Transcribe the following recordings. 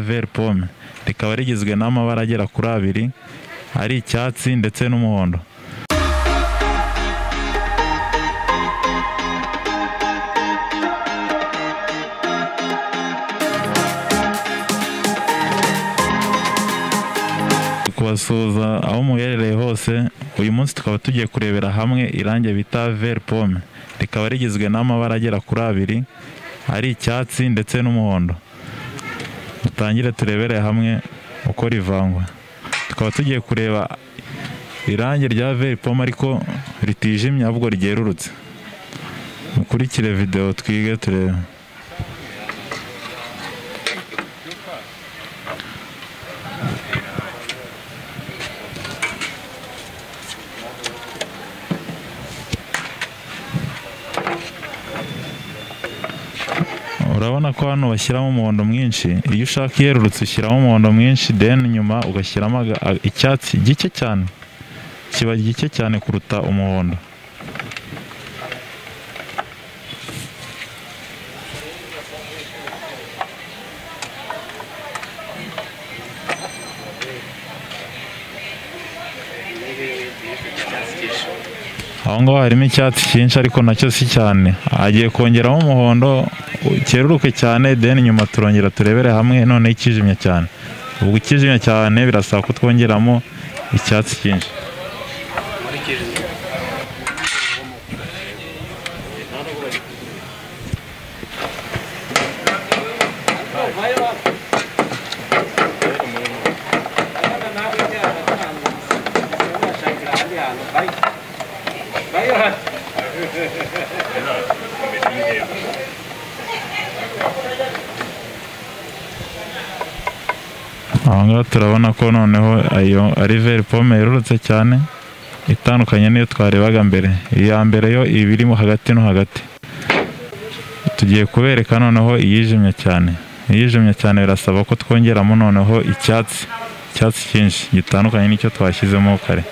veri pome rikaba rigizwe n'amabara agera kuri abiri ari icyatsi ndetse n'umuhondo kubasuhuza aho muherereye hose uyu munsi tukaba tugiye kurebera hamwe irangi bita veri pome rikaba rigizwe n'amabara agera kuri abiri ari icyatsi ndetse n'umuhondo dutangire turebere hamwe uko rivangwa tukaba tugiye kureba irangi rya veri pome ariko ritijimye ahubwo ryerurutse mukurikire videwo twige turebe urabona ko hano bashyiramo umuhondo mwinshi iyo ushaka iyerurutse ushyiramo umuhondo mwinshi deni nyuma ugashyiramo aga- a- icyatsi gike cyane kiba gike cyane kuruta umuhondo aho ngaho harimo icyatsi cyinshi ariko nacyo si cyane agiye kongeramo umuhondo cyeruruke cyane deni nyuma turongera turebere hamwe noneho ikijimye cyane ubwo ikijimye cyane birasaba ko twongeramo icyatsi cyinshi aha ngaha turabona ko noneho ayo ari veri pome yerurutse cyane itandukanye n'iyo twarebaga mbere iya mbere yo iba irimo hagati no hagati tugiye kubereka noneho iyijimye cyane iyijimye cyane birasaba ko twongeramo noneho icyatsi icyatsi cyinshi gitandukanye n'icyo twashyizemo kare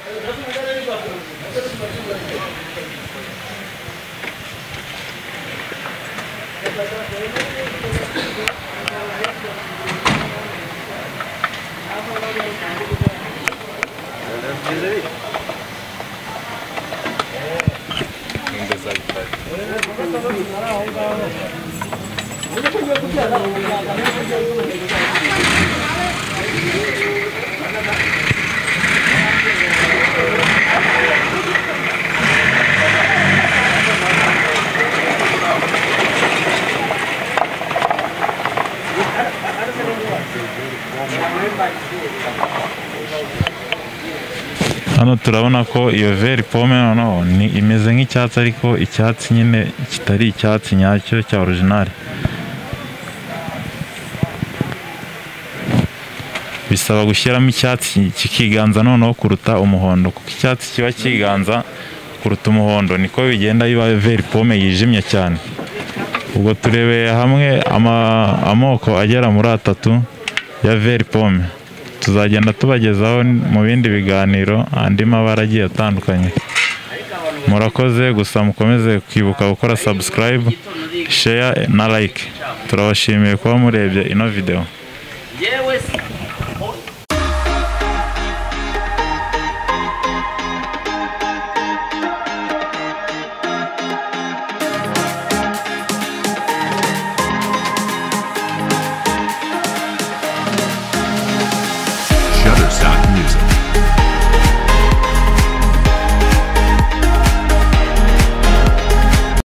hano turabona ko iyo veri pome noneho ni imeze nk'icyatsi ariko icyatsi nyine kitari icyatsi nyacyo cya orojinari bisaba gushyiramo icyatsi kikiganza noneho kuruta umuhondo kuko icyatsi kiba kiganza kuruta umuhondo niko bigenda biba veri pome yijimye cyane ubwo turebeye hamwe ama- amoko agera muri atatu ya veri pome tuzagenda tubagezaho mu bindi biganiro andi mabara agiye atandukanye murakoze gusa mukomeze kwibuka gukora subscribe share na like turabashimiye kuba murebye ino video yewe se